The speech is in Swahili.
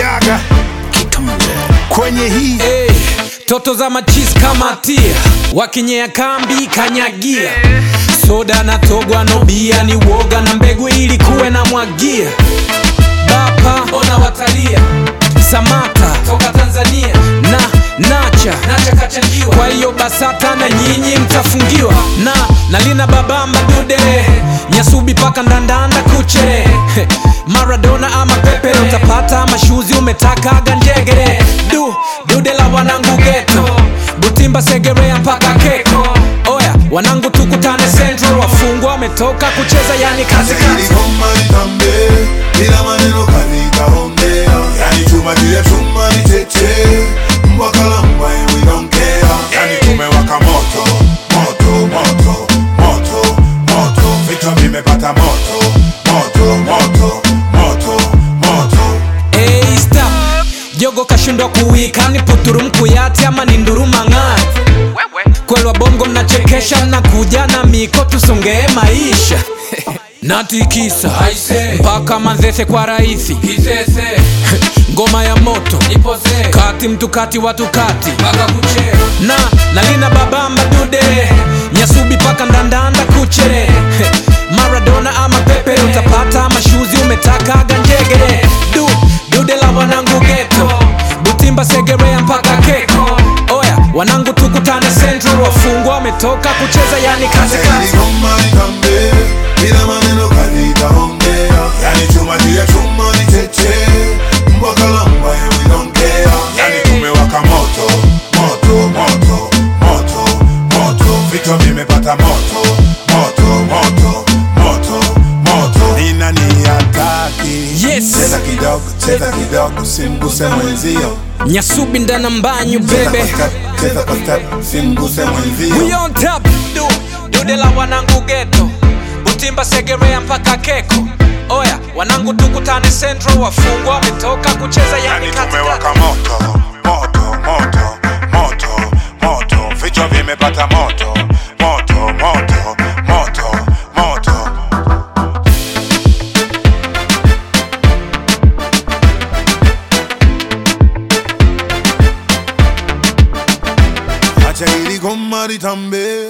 kanyaga kwenye hii Hey, toto za machis kama tia wakinyea kambi kanyagia soda na togwa no bia ni woga na mbegu ili kuwe na mwagia bapa ona watalia samata toka tanzania na nacha nacha kachangiwa kwa hiyo basata na nyinyi mtafungiwa na nalina babamba dude nyasubi paka ndandanda kuche maradona ama pepe utapata mashuzi umetakaga njegere du dude la wanangu geto butimba segerea mpaka keko oya wanangu tukutane central wafungwa wametoka kucheza yani kazi kazi Goma litambe bila maneno kalitaongea, yani chuma juu ya chuma ni tete, mbwa kala mbwa and we don't care, yani tumewaka moto moto moto moto moto, vichwa vimepata moto moto moto moto moto. Hey, stop. jogo kashindwa kuwika ni puturu mkuyati ama ni nduruma ng'ati kwelwa bongo mnachekesha mnakuja na miko tusongee maisha natikisa mpaka manzese kwa rahisi ngoma ya moto kati mtu kati watu kati na nalina babamba dude nyasubi paka ndandanda kuche maradona ama pepe utapata mashuzi umetakaga njegere du dude la wanangu geto butimba segerea mpaka keko oya wanangu tukutane central wafungwa wametoka kucheza yani kazi Yani kazi goma litambe bila maneno kalitaongea, yani chuma juu ya chuma ni tete, mbwa kala mbwa and we don't care, yani tumewaka moto moto moto moto moto, vichwa vimepata moto moto moto moto moto. Ni nani hataki? Yes. Cheza kidogo, cheza kidogo, simguse mwenzio. nyasubi ndana mbanyu Cheza bebe kwa step, cheza kwa step, simguse mwenzio. We on top du dude la wanangu geto butimba segerea mpaka keko oya wanangu tukutane central wafungwa wametoka kucheza yani Yani kazi tumewaka moto moto moto moto moto, vichwa vimepata moto moto moto moto moto. Acha hili goma litambe